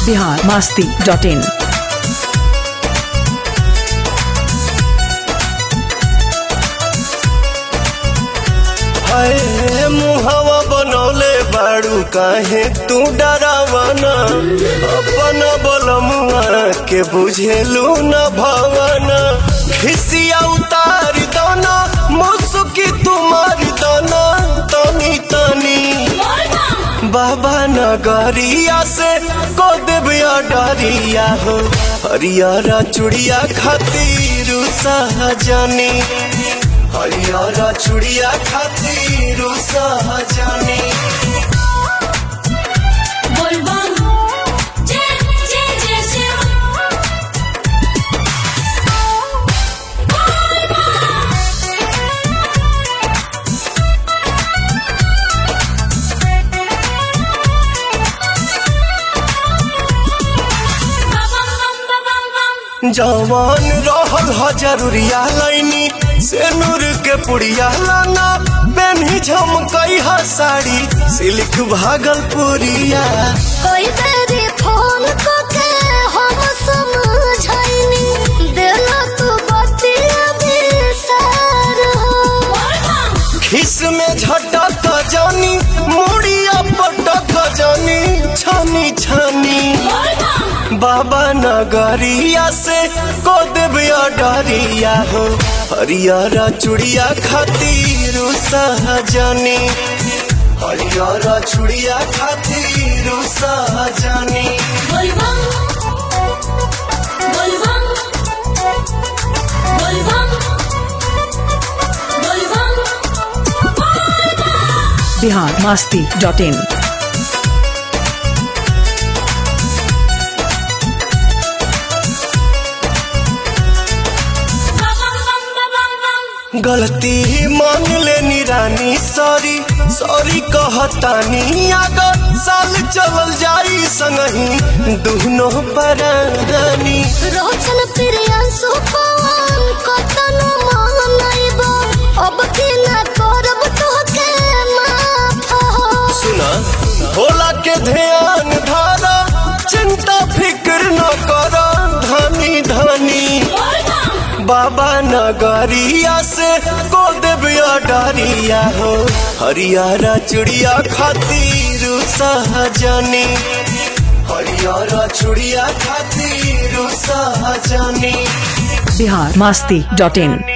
Bihar Masti dot in हाय मुहवा बनौले बाड़ू काहे तू डरावना अपन बलमुआ के बुझेलू न भवना खिसिया उतार दोना मुसुकी तुम्हार दोना तनी तनी बाबा नगरिया से को देविया डरिया हो हरियारा चुड़िया खातिर सहजनी हरियारा चुड़िया खातिर सहजनी बोलबम जय जय जय शिव बम बम बम बम जवान रहल ह जरूरिया लाइनी से नूर के पुड़िया लाना बेनी झमकई ह साड़ी सिल्क भागलपुरिया कोई तेरी फोन को के हम समझाइनी देला तू बतिया बिसार हो खिस में झटक जानी मुड़िया पटक जानी छानी छानी बाबा नगरिया से को देविया डरिया हो हरियारा चुड़िया खातिर सहजनी हरियारा चुड़िया खातिर सहजनी बोलबम बोलबम बोलबम बोलबम बिहार मास्ती डॉट इन गलती मान लेनी रानी सॉरी सॉरी कहतानी अगर साल चलल जाई संगही दुनो परानी रोशन प्रियांशु पवन कतन मानइबो अब की ना करब तोहके माफ हो सुना भोला के ध्यान धारा चिंता फिक्र न कर धनी धनी बाबा नगरिया से को देविया डरिया हो हरियारा चुड़िया खातिर सहजनी हरियारा चुड़िया खातिर सहजनी बिहार मास्ती डॉट इन